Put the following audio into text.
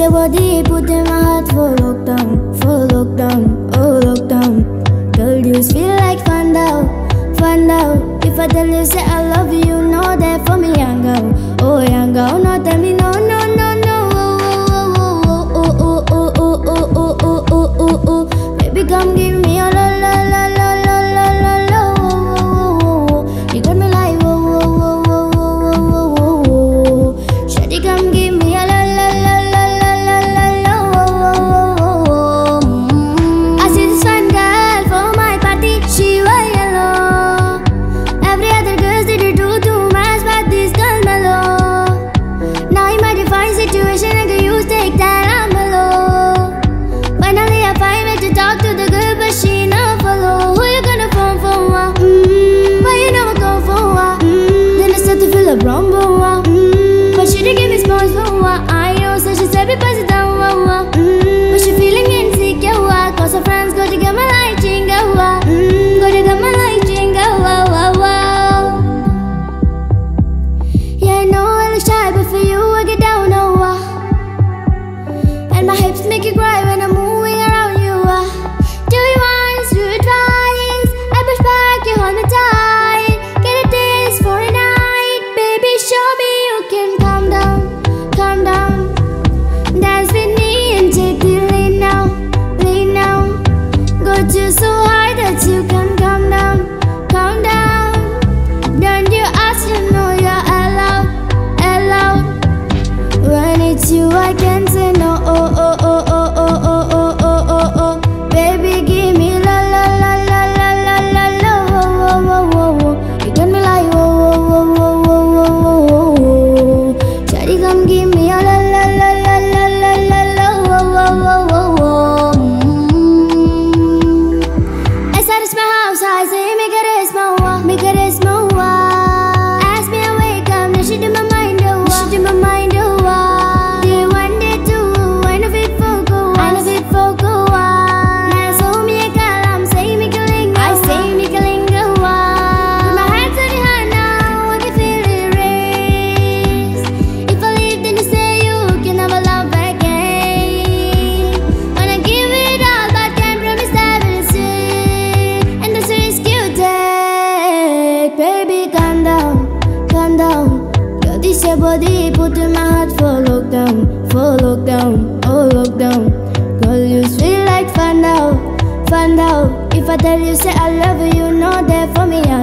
your body, put in my heart for lockdown, for lockdown, oh lockdown. Girl, you feel like find out, find out. If I tell you say I love you, you know that for me, young girl, oh young girl. No tell me no, no, no, no. Oh, oh, oh, oh, oh, oh, oh, oh, oh, oh, oh. Baby, come give me a la la la la la la la la. Oh, oh, oh, oh. You got me like whoa, whoa, whoa, whoa, whoa, whoa, whoa, whoa. Shawty, come give me a la la la la la la la la. Oh, oh, oh, oh, oh. I see this fine girl for my party. She wear yellow. Every other girls they do too too much, but this girl mellow. Now in my defined situation, I can use take that I'm below. Finally, I find way to talk to the girl, but she no follow. Who you gonna phone for? What? Mm, why you never go for what? Mm, then I start to feel a rumble. What? Mm, but she didn't give me space for what? I know, so she said, "Be pass it down." What? What? Mm, but she feeling insecure. What? Cause her friends go to get my light jingle. What? Mm, go to get my light jingle. Wow, wow, wow. Yeah, I know I look shy, but for you I get down, oh uh. And my hips make you cry when I'm moving around you, uh. Do it once, do it twice I push back, you hold me tight Get a taste for a night Baby, show me you can calm down, calm down Dance with me and take the lead now, lead now Got you so high that you can calm down, calm down Don't you ask, you know you're allowed, allowed When it's you, I can't say no. Oh oh oh oh oh oh oh oh oh oh. Baby, give me la la la la la la la la. Oh oh oh oh oh. You got me like oh oh oh oh oh oh oh oh. Shawty, come give me a la la la la la la la la. Oh oh oh oh oh. Mm. Esa es my house, I say make it rest my wa, make it rest my wa. Ask me I wake up, now she do my mind oh wa, she do my mind oh wa. Day one, day two, I know fit for go, I know fit for go wa. Now so me a kalam, say me kalinga, I say me kalinga wa. Put my hands on your heart now, I can feel it race. If I leave, then you say you can never love again. Wanna give it all, but can't promise that we'll stay. And that's the risk you take, baby. Calm down, calm down. Girl, this your body, put in my heart for lockdown, for lockdown, oh lockdown. Girl, you sweet like find out, find out. If I tell you say I love you, you know that for me I